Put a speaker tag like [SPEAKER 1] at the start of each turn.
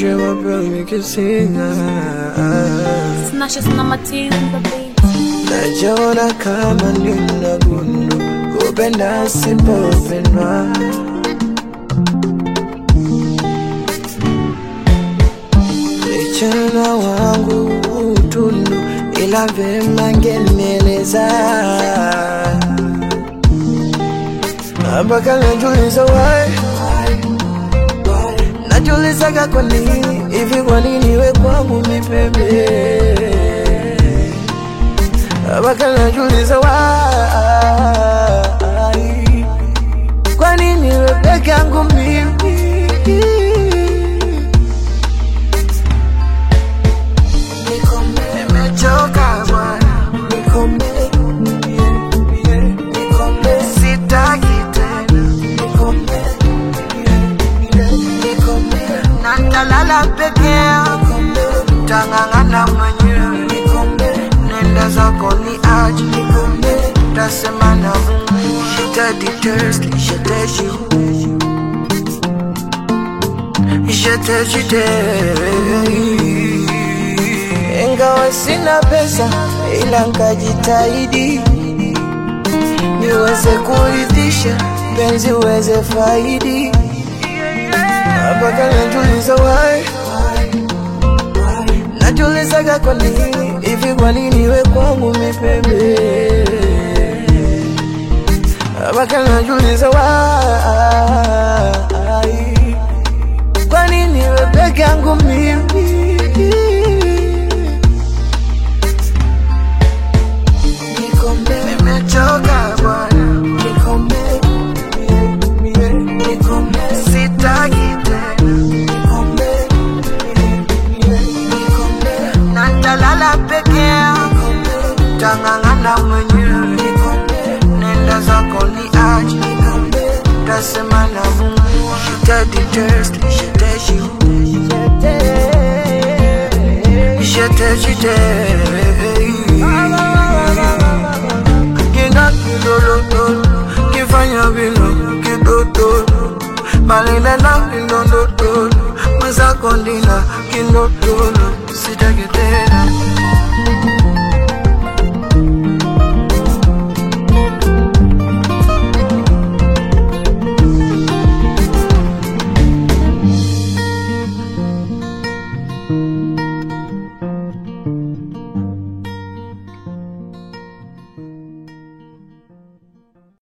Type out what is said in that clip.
[SPEAKER 1] je m'appelle Kisinga
[SPEAKER 2] Snatches na matini the beat.
[SPEAKER 1] Najiona kama nina gundu kupenda sipopendwa Mchana wangu utundu ila vema ngenieleza mpaka najuliza why najulizaga kwa nini hivi, kwa nini we kwangu mipembe mpaka najuliza why kwa nini we peke yangu mimi Nimechoka bwana, nikome, nikome, sitaki tena, nikome, nikome, na nitalala peke yangu, tang'ang'ana mwenyewe, nikome, nenda zako ni aje, nikome, tasema na Mungu, sitaditest, sitaji Jetejude ingawa sina pesa, ila nkajitahidi niweze kuridhisha penzi uweze faidi, mpaka najuliza why, najulizaga kwa nini hivi, kwa nini we kwangu mipembe, mpaka najuliza why, kwa nini we peke yangu mimi Nikombe, nimechoka bwana, nikombe, nikombe, sitaki tena, nikombe, nikombe, na nitalala peke yangu, tang'ang'ana mwenyewe, nikombe, nenda zako ni aje, nikombe, tasema na Mungu, sitaditest, sitaji Kina kilolotolo kifanya vino kidotolo malinena kilondotolo mwenzako ndina kindotolo sitakitena